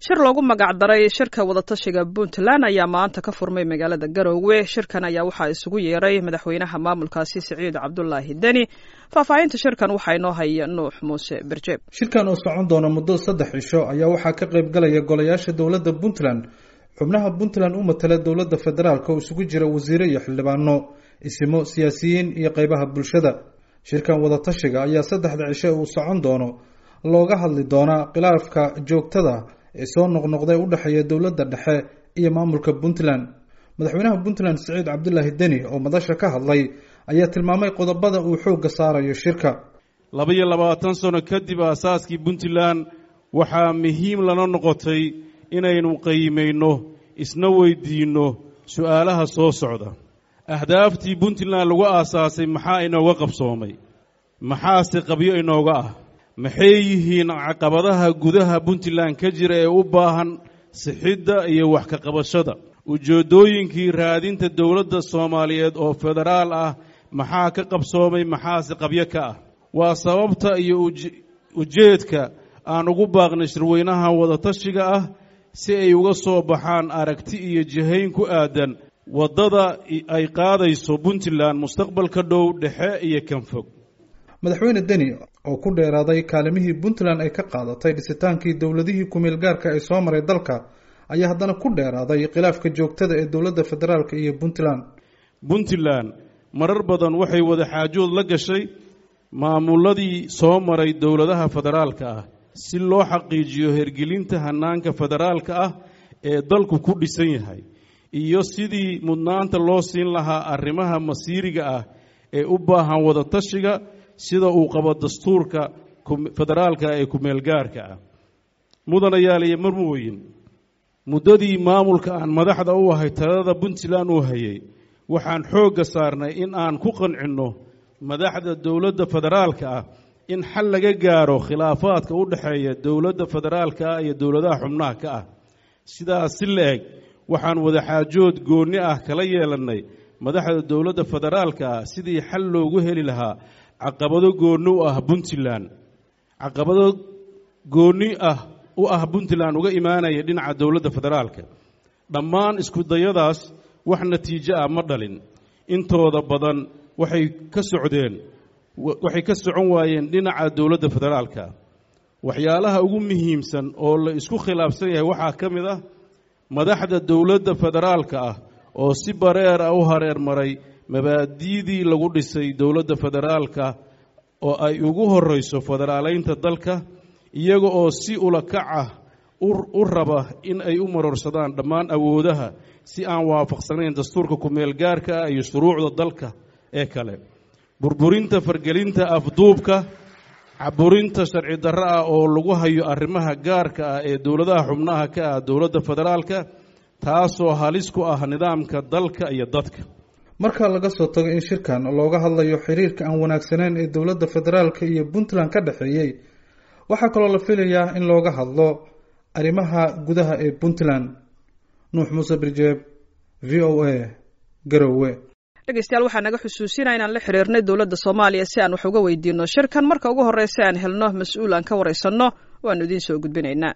shir loogu magacdaray shirka wadatashiga puntland ayaa maanta ka furmay magaalada garoowe shirkan ayaa waxaa isugu yeeray madaxweynaha maamulkaasi siciid cabdulaahi deni faahfaahinta shirkan waxaa inoo haya nuux muuse berjeeb shirkan oo socon doona muddo saddex cisho ayaa waxaa ka qayb galaya golayaasha dowladda puntland xubnaha puntland u matala dowladda federaalk oo isugu jira wasiire iyo xildhibaano isimo siyaasiyiin iyo qeybaha bulshada shirkan wadatashiga ayaa saddexda cisho uu socon doono looga hadli doonaa khilaafka joogtada ee soo noqnoqday u dhexeeya dowladda dhexe iyo maamulka puntland madaxweynaha puntland siciid cabdulaahi deni oo madasha ka hadlay ayaa tilmaamay qodobada uu xoogga saarayo shirka laba-iyo labaatan sano kadib aasaaskii puntland waxaa muhiim lana noqotay inaynu qiimayno isna weydiinno su-aalaha soo socda ahdaaftii puntland lagu aasaasay maxaa inooga qabsoomay maxaase qabyo inooga ah maxay yihiin caqabadaha gudaha puntland ka jira ee u baahan sixidda iyo wax ka qabashada ujeeddooyinkii raadinta dowladda soomaaliyeed oo federaal ah maxaa ka qabsoomay maxaase qabyo ka ah waa sababta iyo ujeedka aan ugu baaqnay shirweynaha wadatashiga ah si ay uga soo baxaan aragti iyo jihayn ku aadan waddada ay qaadayso puntland mustaqbalka dhow dhexe iyo kan fog madaxweyne deni oo ku dheeraaday kaalimihii puntland ay ka qaadatay dhisitaankii dowladihii kumeel gaarka ee soo maray dalka ayaa haddana ku dheeraaday khilaafka joogtada ee dowladda federaalk iyo puntland puntland marar badan waxay wada xaajood la gashay maamuladii soo maray dowladaha federaalka ah si loo xaqiijiyo hergelinta hanaanka federaalka ah ee dalku ku dhisan yahay iyo sidii mudnaanta loo siin lahaa arrimaha masiiriga ah ee u baahan wadatashiga sida uu qabo dastuurka federaalka ee kumeelgaarka ah mudanayaaliyo marmooyin muddadii maamulka aan madaxda u ahay talada puntland uu hayay waxaan xoogga saarnay in aan ku qancinno madaxda dowladda federaalka ah in xal laga gaaro khilaafaadka u dhexeeya dowladda federaalka ah iyo dowladaha xubnaha ka ah sidaas si la eg waxaan wadaxaajood goonni ah kala yeelannay madaxda dowladda federaalka ah sidii xal loogu heli lahaa caqabado goonni u ah puntland caqabado goonni ah u ah puntland uga imaanaya dhinaca dowladda federaalka dhammaan iskudayadaas wax natiijo ah ma dhalin intooda badan waxay ka socdeen waxay ka socon waayeen dhinaca dowladda federaalka waxyaalaha ugu muhiimsan oo la isku khilaafsan yahay waxaa ka mid ah madaxda dowladda federaalka ah oo si bareer ah u hareer maray mabaadi'dii lagu dhisay dowladda federaalka oo ay ugu horrayso federaaleynta dalka iyaga oo si ulakac ah u raba in ay u marorsadaan dhammaan awoodaha si aan waafaqsanayn dastuurka kumeel gaarka ah iyo shuruucda dalka ee kale burburinta fargelinta afduubka caburinta sharci darro ah oo lagu hayo arrimaha gaarka ah ee dowladaha xubnaha ka ah dowladda federaalka taasoo halis ku ah nidaamka dalka iyo dadka marka laga soo tago in shirkan looga hadlayo xiriirka aan wanaagsaneyn ee dowladda federaalka iyo puntland ka dhexeeyey waxaa kaloo la filayaa in looga hadlo arrimaha gudaha ee puntland nuux muuse birjeeb v o a garowe dhegeystayaal waxaa naga xusuusinaa inaan la xiriirnay dowladda soomaaliya si aan wax uga weydiino shirkan marka ugu horreysa aan helno mas-uul aan ka waraysanno waannu idiin soo gudbinaynaa